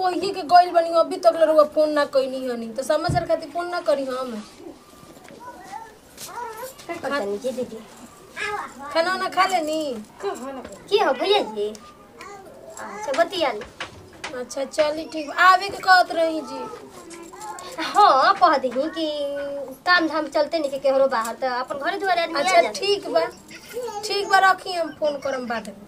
कोई के गइल बनी अभी तक लरुआ फोन ना कइनी हनी तो समाचार खातिर फोन ना करी हम पता नहीं जी दीदी खाना ना खा लेनी की हो भैया जी अच्छा बतिया ली। अच्छा चली ठीक बा। आवे के कहत रही जी हाँ कह दी कि काम धाम चलते नहीं के केहरो बाहर तो अपन घरे दुआरे आदमी आ अच्छा जाता। ठीक बा ठीक बा रखी हम फोन करम बाद में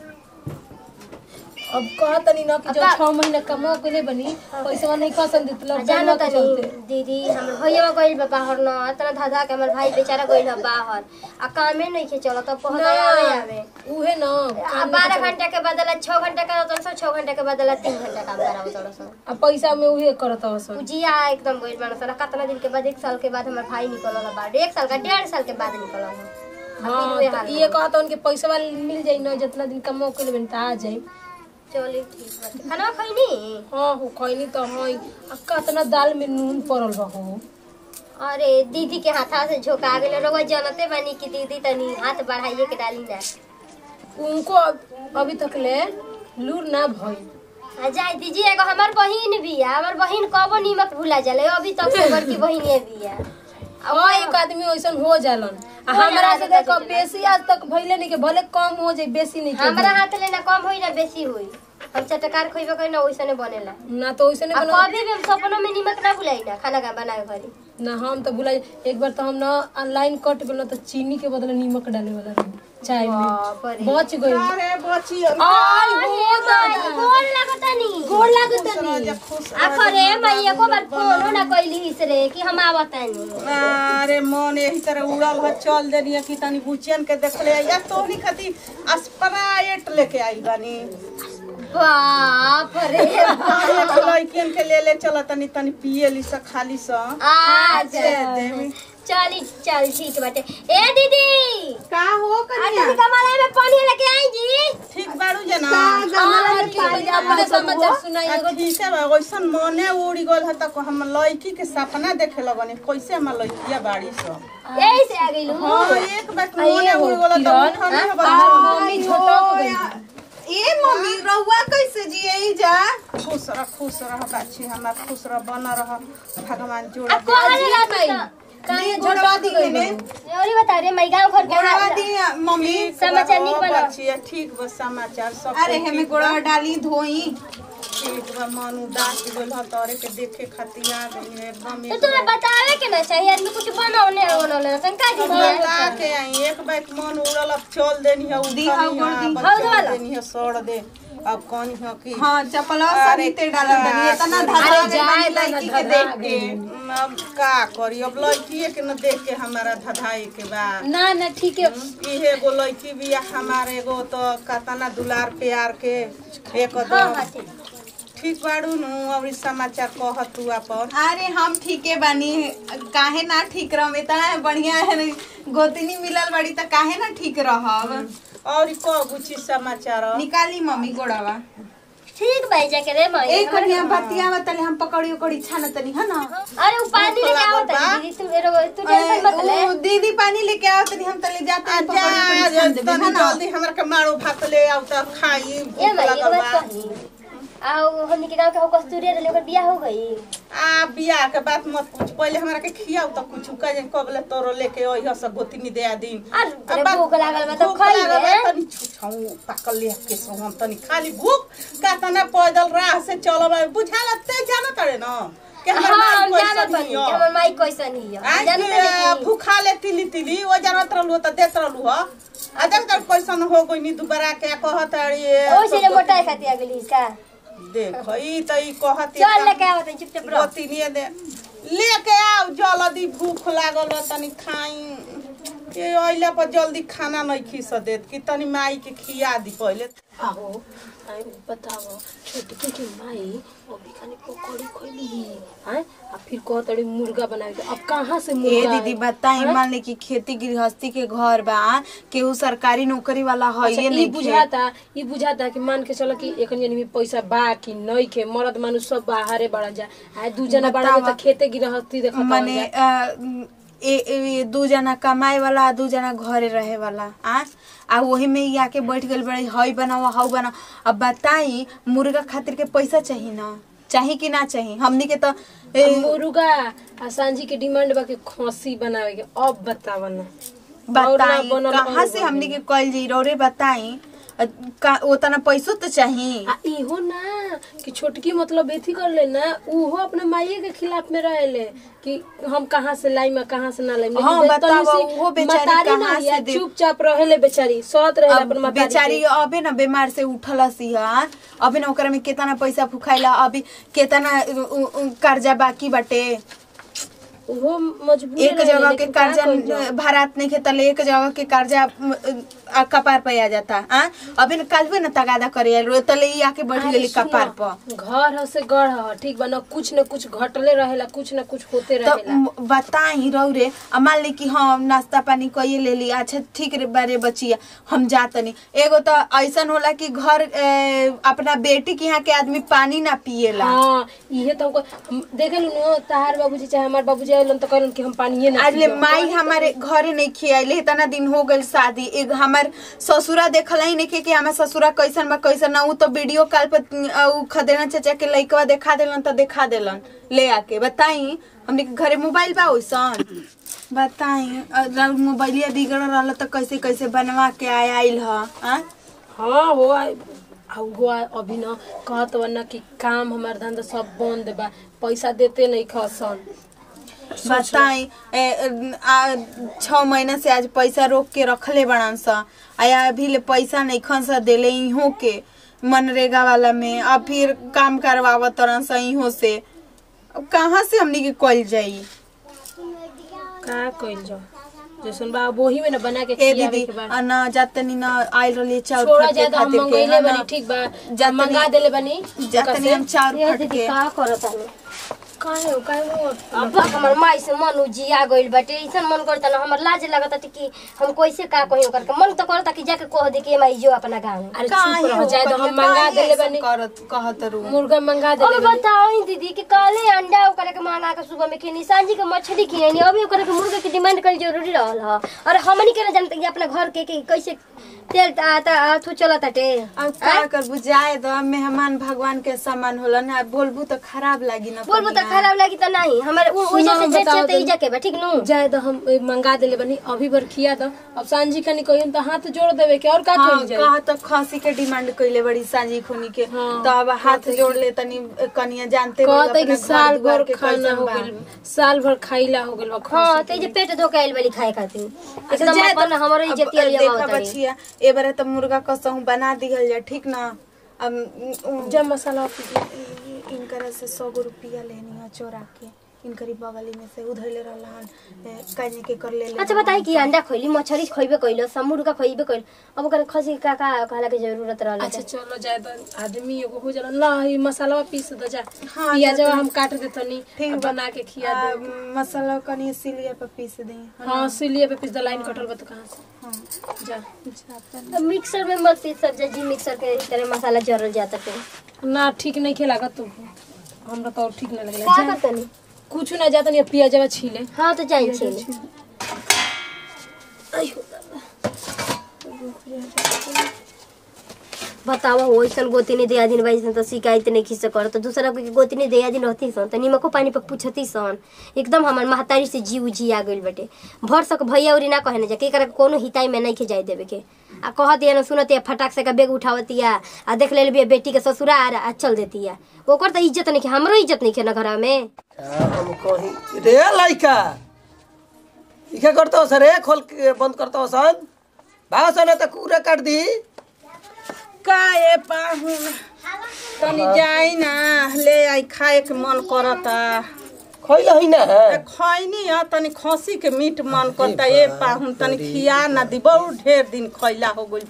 अब कहतनी ना कि जो अब्बा- छह महीना कमा के ले बनी पैसा नहीं पसंद देत आ लोग जानो के तनी चलते दीदी हमर भैया गइल बा बाहर न इतना धाधा के हमर भाई बेचारा गइल बा बाहर आ कामे नहीं के चलत अब पहुंच आवे आवे उहे ना आ बारह घंटा के बदला छह घंटा का होता सौ छह घंटा के बदला तीन घंटा काम करावो तोड़ सो आ पैसा में उहे करत हसन जिया एकदम गइल बान सला कितना दिन के बाद एक साल के बाद हमर भाई निकलल बा एक साल का डेढ़ साल के बाद निकलल हाँ तो ये कहत उनके पैसा वाले मिल जाई ना जितना दिन कमा के ले बनी त आ जाई चली ठीक बाटे खाना खइनी हाँ हो खैनी तो हई आ कतना दाल में नून पड़ल बा हो अरे दीदी के हाथा से झोका गेल रउआ जानते बानी कि दीदी तनी हाथ बढ़ाइए के डाली ना उनको अब- अभी तक ले लूर ना भइल आ जाए दीजिए एगो हमार बहिन भी है हमार बहिन कबो नीमक भुला जाले अभी तक से बड़की बहिन भी है हाँ एक आदमी वैसन हो जालन आ हो हमरा से जाला, देखो जाला। बेसी आज तक भइले नहीं के भले कम हो जाए बेसी नहीं के हमारा भइल। हाथ ले ना कम होई ना बेसी होई हम चटकार खोइबे करी ना वैसने बनेला ना तो वैसे अब नहीं बना कभी भी हम सपनों में नीमक ना भुलाई ना खाना का बनाए घरी ना हम तो भुला एक बार तो हम ना ऑनलाइन कट गेल तो चीनी के बदले नमक डाले वाला रही चाय में बाप रे बच गई अरे बची आई हो दादा गोल लागतानी गोड़ लागतनी आखरे मैया को बार फोन ना कइली इसरे कि हम आवतानी अरे मन यही तरह उड़ल ह चल देनी कि तनी बुचियन के देखले या तोहनी खाती स्प्राइट लेके आई बानी बाप रे एक लड़कियन के ले ले चल तनी तनी पिए ली स खाली स आज देवी चली चल ठीक बाटे ए दीदी का हो आज तनी कमला में पानी लेके आई जी ठीक बाड़ू जना और की बजा अपने समाचार सुनाई आ, एगो ठीक है बा वैसन मने उड़ी गल है तक हम लड़की के सपना देखे लगनी कैसे हम लड़किया बाड़ी स यही से आ गइलू हाँ एक बार मने उड़ी गल त उठनी है बाहर मम्मी झटक गई ए मम्मी रउआ कैसे जिए जा खुश रह खुश रह बाछी हमार खुश रह बन रह भगवान जोड़ अब कहले ला भाई काहे झटक गई और बता रे मैं गांव घर के गोड़वा हाल दी मम्मी समाचार निक बना। बचिए ठीक बस समाचार सब अरे कुछ हमें ठीक गोड़वा बा। डाली धोई ठीक बा मन उदास गेल ह तोरे के देखे खातिर आ गई है एकदम तो तुम्हें बतावे के ना चाहिए आदमी कुछ बनाओने बनाओने शंका जी ला के आई एक बार मन उड़ल अब चल देनी है उठनी हाँ, है गोड़ दी। अब हाँ, चल वाला। देनी है सड़ दे अब कौन है कि हाँ चपलवा अरे सभी ते डालत तनी इतना धधा अरे में जाए बनी ला लड़की ना के धधा देख के म, अब का करी अब लड़किए के न देख के हमारा धधाई के बा ना ना ठीक है इहे एगो लड़की बिया हमारे एगो तो कतना दुलार प्यार के एक हां हां ठीक ठीक बाड़ू नु और ई समाचार कह तू अपन अरे हम ठीके बानी काहे ना ठीक रहम इतना बढ़िया है गोतनी मिलल बड़ी त काहे ना ठीक रहब और ई कह गुची समाचार निकाली मम्मी गोड़वा ठीक भाई जाके रे मैं एक कनिया बतिया बताले हम पकड़ी उकड़ी छान तनी है ना अरे वो पानी लेके आओ बा। दीदी तू एरो तू टेंशन मत ले उ दीदी पानी लेके आओ तनी हम तले जाते हैं आजा पकड़ी उकड़ी छान देबे तनी है ना जल्दी हमरा के मारो भात ले आउ त खाई ए भूख भाई लगल ये बात बा कही आओ हमनी के गांव के हो कस्तूरी रे ओकर बियाह हो गई आ बियाह के बात मत पूछ पहले हमरा के खियाऊ त कुछ का जे कबले तोरो लेके ओइ हस गोतनी दे दिन और तेरे भूख लागल बा तो भूख खाई लागल ले बा, तनी छुछाऊ पाकल ले के सो हम तनी खाली भूख का तना पैदल राह से चलब बुझाल ते जाना तड़े न के हमर हां माई हम जानत कैसन बानी हिय। कि हमर माई कैसन हिय आज जानत के नहीं भूखा ले तिली तिली ओ जानत रहलू त देत रहलू ह आ देख तर कैसन हो गई नी दुबारा के कहत अड़ी ओ से मोटा खाती आ गेली का देख ई त ई कहत चल लेके आओ तनी चुपचाप रह गोतिनिए दे लेके आओ जल्दी भूख लागल बा तनी खाई ये अइला पर जल्दी खाना नहीं खीस देत कि तनी माई के खिया दी पहले आहो आई बताओ छोटकी की माई अभी खाली पकौड़ी खोली हैं आ फिर कहतड़ी मुर्गा बनावे के अब कहाँ से ए मुर्गा दीदी आई? बताई हैं? मान ले कि खेती गृहस्थी के घर बा केहू सरकारी नौकरी वाला है अच्छा, ये ई नहीं बुझाता ई बुझाता कि मान के चलो कि एकन जनी में पैसा बा कि नहीं के मर्द मानुष सब बाहरे बड़ा जा आ दू जना बड़ा जा बतावा। त खेते गिरहस्ती देखत माने जा अ, ए, ए, दू जना कमाए वाला आ दू जना घरे रहे वाला आ आ वही में ही आके बैठ गल बड़े हई बनाओ हऊ बनाओ अब बताई मुर्गा खातिर के पैसा चाहिए ना चाही कि ना चाही हमनी के तो ए, मुर्गा आ सांझी के डिमांड बा के खसी बनावे के अब बताव ना और ना बताई बनल कहाँ और से बनल। हमनी के कल जी रौरे बताई अ, का उतना पैसो तो चाहिए आ इहो ना कि छोटकी मतलब एथी कर ले ना उहो अपने माइये के खिलाफ में रहेले कि हम कहाँ से लाई में कहाँ से ना लाई हाँ, बतावा, उहो बेचारी कहाँ से दे- चुपचाप रहेले बेचारी सत रहेले अब अपन मतारी बेचारी के। अबे न बीमार से उठल सिहन अबे न ओकरा में केतना पैसा फुखाइला अभी केतना उ- उ- उ- कर्जा बाकी बाटे उहो मजबूर एक रहेले, जगह के लेकिन का कर्जा कइल जाए? भारत नहीं खेतले एक जगह के कर्जा अ, अ, कपार पे आ जाता आ अबे न कालबे न तगादा करे रो तले ई आके बैठ अरे गेली सुनो, कपार पर घर ह से गढ़ ह ठीक बा न कुछ न कुछ घटले रहेला कुछ न कुछ होते तो रहेला म- बताई रहो रे आ मान ली कि हम नाश्ता पानी कइए ले ली अच्छा ठीक रे बारे बचिया हम जातनी एगो तो ऐसन होला कि घर ए, अपना बेटी के यहाँ के आदमी पानी ना पिएला हाँ इहे तो हमको हम देखे नु तहार बाबूजी चाहे हमार बाबूजी आइलन तो कहलन कि हम पानिए ना आज ले पियब। माई हमारे घरे नहीं खियाइले इतना दिन हो गइल शादी एक हमार ससुरा देखला ही नहीं कि हमार ससुरा कैसन बा कैसन ना उ तो वीडियो कॉल पर अ, उ खदेना चाचा के लइकवा देखा देलन तो देखा देलन ले आके बताई हमने के घरे मोबाइल बा ओइसन बताई अगर मोबाइलिया बिगड़ रहल तो कैसे कैसे बनवा के आय आइल ह आ? हाँ हो आइ- आ हो आइ- अभी न कहत बा न कि काम हमार धंधा सब बंद बा पैसा देते नहीं खसन बताई ए, आ, छह महीना से आज पैसा रोक के रखले बड़न सा आया अभी ले पैसा नहीं खन सा देले इहो के मनरेगा वाला में अब फिर काम करवावत तरन सा इहो से अब कहाँ से हमनी के कल जाई का कइल जाओ जैसन बा वही में न बना के ए खियावे दीदी के बा आ ना जातनी ना आइल रहली चाउर छोड़ा फटके जाए तो हम खातिर के मंगैले है बनी ना। ठीक बा जातनी- मंगा देले बनी जातनी हम चाउर ये दीदी फटके का करत हलो काहे हो काहे हो अब हमर माई से मन उजिया गइल बाटे ऐसन मन करता ना हमर लाज लगता कि हम कैसे का कही ओकर के मन तो करता कि जाके कह दे कि माई जो अपना गाँव में अरे काहे चुप रहो हो जाए तो करिया, हम मंगा काहे देले ऐसन बनी करत कहत रू मुर्गा मंगा देले अब बनी बताओ दीदी कि काले अंडा ओकरा के मंगा के सुबह में खिनी सांझी के मछली खियानी अभी ओकरा के मुर्गा के डिमांड कल जरूरी रहल ह और हमनी के ना जानते कि अपना घर के, के कैसे तेल आता अथु चलत हटे अब का करबू जाए दो मेहमान भगवान के सामान होला ना बोलबू तो खराब लागी ना बोलबो तो कनिया। खराब लगी तो नहीं हमारे उ वजह से सुनो, जेठ बताओ से तो। इजा के बा ठीक नु जाए तो हम ए, मंगा देले बनी अभी भर खिया दो अब सांझी कनी कहिन तो हाथ जोड़ देवे के और का हाँ कइल जाए कहा तो खसी के डिमांड कइले बड़ी सांझी खूनी के हाँ, तो अब हाथ जोड़ ले तनी कनिया जानते रहो कहते कि अपना साल घर दुआर भर के खाना कैसन हो बा। गइल साल भर खाइला हो गइल बा हां खसी तो जे पेट धोके आइल वाली खाए खातिर अच्छा, एकदम जाए अपन तो- हमरो अब इज्जत लिया देखा बाबा बचिया ए बारे तो मुर्गा कसहू बना दिहल जा ठीक ना अब उ- जब मसाला इनकर से सौ गो रुपया लेनी है चोरा के इनकरी बगली में से उधर ले रहलन काजे के कर ले ले अच्छा बताई कि अंडा खोइली मछली खोइबे कइलो समुर्गा खोइबे कइल अब ओकर खसी का का कहला के जरूरत रहल अच्छा चलो जाए तो आदमी एगो हो जाला ला ई मसाला पीस दो जा हाँ, पियाज जा तो- हम काट देतनी ठीक आ बा। बना के खिया आ, दे मसाला कनी सिलिया पे पीस दे हाँ सिलिए पे पीस दो लाइन कटल बा तो कहां से हाँ जा अब मिक्सर में मत पीस सब जी मिक्सर के इस तरह मसाला जरल जाता पे ना ठीक नहीं खे लागत तो हमरा तो और ठीक ना लगला का जा करतनी कुछ ना जाता नहीं पियाजवा छीले हां तो जाई छी बतावा हो ऐसन गोतिनी दिया दिन बाई सन तो शिकायत नहीं खिस कर तो दूसरा के गोतिनी दिया दिन रहती सन तो निमको पानी पर पूछती सन एकदम हमर महतारी से जीव जी आ गइल बटे भर सक भैया उरी ना कहे ना जा के करे कोनो हिताई में नहीं के जाए देवे के आ कह दिया ना सुनत फटाक से का बेग उठावतिया आ देख ले बिया बेटी के ससुराल आ चल देतिया ओकर तो इज्जत नहीं के हमरो इज्जत नहीं के ना घर में हम कही रे लइका इके करतो सर रे खोल के बंद करतो सन भाग सन त कूड़ा काट दी का ए पाहुन तनी जाई ना ले आई खाए के मन करता खइल है ना ए, खैनी है तनी खसी के मीट मन करता ए पाहुन तनी खिया ना दी बहुत ढेर दिन खैला हो गइल बा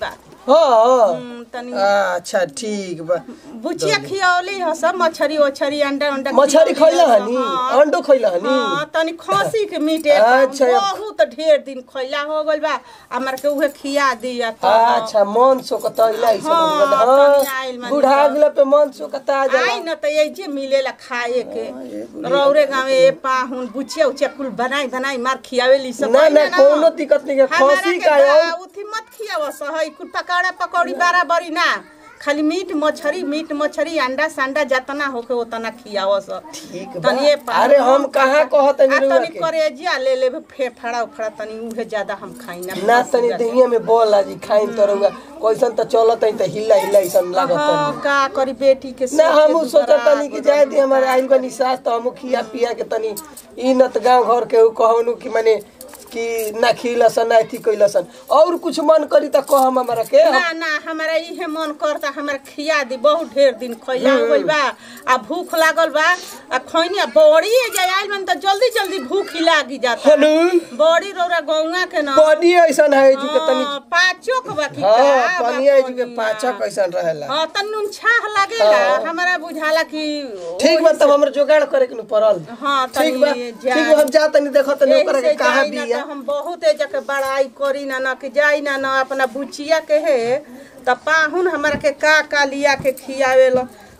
हाँ हम्म, तनी अच्छा ठीक बा बुचिया खियौली ह सब मछरी ओछरी अंडा अंडा मछरी खियौली खैला ह हनी हाँ। अंडो खैला हनी हाँ तनी खसी के मीट एक बार अच्छा। बहुत ढेर दिन खैला हो गइल बा हमार के उहे खिया दिया तो अच्छा मन सोकतैला ऐसा हाँ, लगल तनी आइल हाँ मानी बुढ़ा तो। गेला पे मन सोकता जाला आई न त ये मिलेला खाए के रौरे गावे ए पाहुन बुचिया उचिया कुल बनाई बनाई मार खियावेली सब ना आई ना कोनो दिक्कत नहीं है हमारा खसी के का बा, और उथी मत खियाव सहई कुल पकौड़ा पकौड़ी बराबरी ना खाली मीट मछरी मीट मछरी अंडा सांडा जतना होके उतना खियाव स ठीक तनी ये बा अरे हम कहाँ कहत आ नहीं तनी के करेजिया ले लेबे फेफड़ा उफड़ा तनी उहे ज्यादा हम खाई ना ना तनी दहिया में बोल आजी खाइन तो रहुआ कैसन तो चलत है तो हिला हिला ऐसन लागत हाँ तनी का करी बेटी के ना सोच के हम दुबारा सोचत तनी कि जाए दी हमारे आइल बनी सास तो हम खिया पिया के तनी ई न त गांव घर के कहनु कि माने कि ना खिलसन ना थी कैलसन और कुछ मन करी त कह हम हमरा के ना ना हमारा इहे मन करता हमारा खिया दी बहुत ढेर दिन खैला हो गइल बा आ भूख लागल बा आ खैनी बड़ी जाय आइल मन त जल्दी जल्दी भूख ही लागी जाता हेलो बड़ी रौरा गौवा के ना बनी ऐसन है जो के तनी हाँ, पाँचों के बा की हां का पानी बा है जो के कोनिया। पाचा कैसन रहेला हाँ तन नुन छाह लागेला हमारा बुझाला कि ठीक बा तब हमरा जोगाड़ करे के न पड़ल हाँ ठीक बा तनी ठीक बा हम जा तनी देखो तनी एही ओकरा से के कहां जाई ना बिया त हम बहुत ए जके बड़ाई करी ना ना कि जाई ना ना अपना बुचिया के है त पाहुन हमरा के का का लिया के खियावेल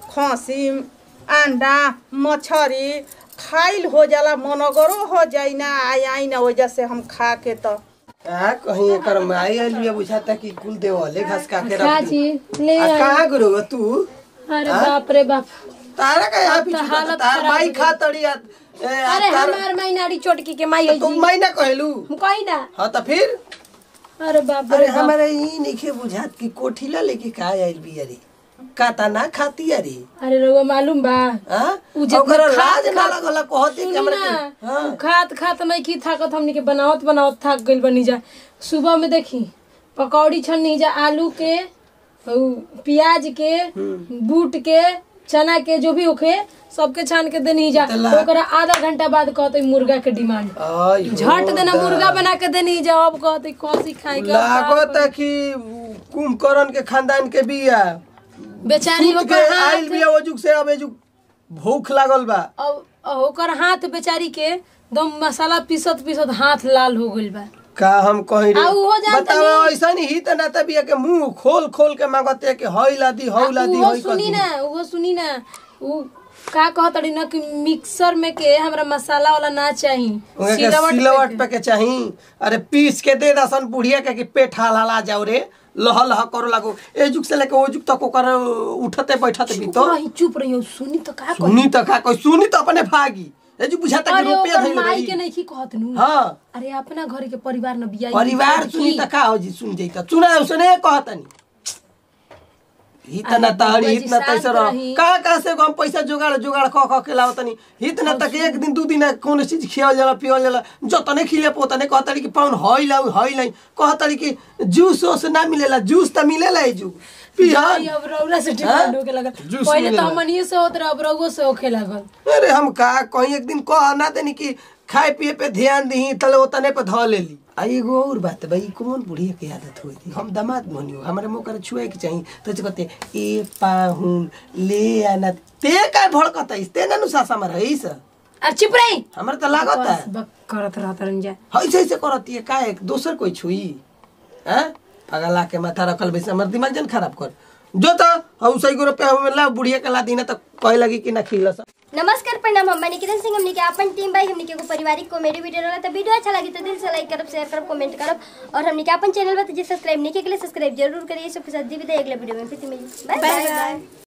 खसी अंडा मछरी खाइल हो जाला मनगरो हो जाई ना आई आई ना वजह से हम खा के त का कहीं एकर माई आइल बिया बुझाता कि कुल देवले घास का के रख दी। चाची ले आ आई कहां गुरु तू अरे बाप रे बाप तारा का यहाँ अब तो पीछे हालत तार खराब माई हो खा तड़ी आ- ए, आ अरे तार- हमार मैनारी चोटकी के माई है तुम जी माई ना कहलू हम कही ना हाँ तो फिर अरे बाप अरे रे बाप हमारे ई नइखे बुझात कि कोठीला लेके का आइल भी अरे काता ना खाती अरे अरे रउआ मालूम बा हां उ जितना ओकरा खा- लाज ना खा- लगला कहती कि सुनी हमरा ना के- हाँ उ खात खात नहीं की थाकत हमनी के बनावत बनावत थाक गइल बनी जा सुबह में देखी पकौड़ी छन्नी जा आलू के उ प्याज के बूट के चना के जो भी होखे सबके छान के देनी जा तो ला- ओकरा आधा घंटा बाद कहते मुर्गा के डिमांड आई हो झट देना दा। मुर्गा बना के देनी जा अब कहते कौसी खाए के लागत है कि कुंभकर्ण के खानदान के बिया बेचारी सूत के ओकर आइल हाथ बिया ओजुक से अब एजुक भूख लागल बा अब ओकर हाथ बेचारी के दम मसाला पीसत पीसत हाथ लाल हो गइल बा का हम कहीं आ उहो जानत बताओ नहीं। ऐसा नहीं ही त ना तबिया के मुंह खोल खोल के मांगते कि हौला दी हौला दी उहो हई सुनी ना उहो सुनी ना उ का कहत रही ना कि मिक्सर में के हमरा मसाला वाला ना चाही उनके के सिलवट पे सिलवट के। पे के चाही अरे पीस के दे दसन बुढ़िया के कि पेट हाल हाला जाओ रे लह लह करो लागो ए जुग से लेके ओ जुग तक ओकर उठते बैठते भी चुप तो रही चुप रही सुनी तो का कही सुनी तो का कोई सुनी तो अपने भागी ए जुग बुझाता कि अरे रुपया ओकर धइल माई के रही नहीं की कहत नु हां अरे अपना घर के परिवार न बियाई परिवार सुनी त का हो जी सुन जइता सुना सुने कहतनी इतना अरे तहरी बउआ जी, इतना शांत तैसे रह रही। का का से हम पैसा जुगाड़ जुगाड़ क क के लावतनी इतना तक एक दिन दू दिन कौन चीज खियावल जाला पियावल जाला जतने खिले पोतने कहतरी कि पाउन हई लाउ हई लाई कहतरी कि जूस ओस ना मिलेला जूस त मिलेला है जू पिया जाई अब रौला से डिमांड होके लगल जूस पहले मिलेला। तो हमनिए से होत रहे अब रउओ से होखे लागल अरे हम का कहीं एक दिन कह ना देनी कि खाए पिए पे ध्यान दी तले ओतने पे ध लेली आ एगो और बात भाई कौन बुढ़िया के आदत होई थी हम दामाद बनियो हमारे मुंह कर छुए के चाहिए तो जे कहते ए पाहुन ले आना ते का भड़कत है ते ना नु सासा में रही स अरे चुप रही हमरे तो लागत है बस बक करत रहत रहन जा ऐसे ऐसे करती है का एक दोसर कोई छुई हैं पगला के माथा रखल बैसे हमर दिमाग जन खराब कर जो तो हम सही को रुपया हमें ला बुढ़िया के ला दीना तो कहे लगी कि ना खिलस नमस्कार प्रणाम हम निकितन सिंह हमने के अपन टीम भाई हमने के एगो पारिवारिक कॉमेडी वीडियो रहला तो वीडियो अच्छा लगी तो दिल से लाइक करब शेयर करब कमेंट करब और हमने के अपन चैनल पर जे सब्सक्राइब नहीं किया के लिए सब्सक्राइब जरूर करिए सबके साथ दी विदाई अगले वीडियो में फिर मिली बाय बाय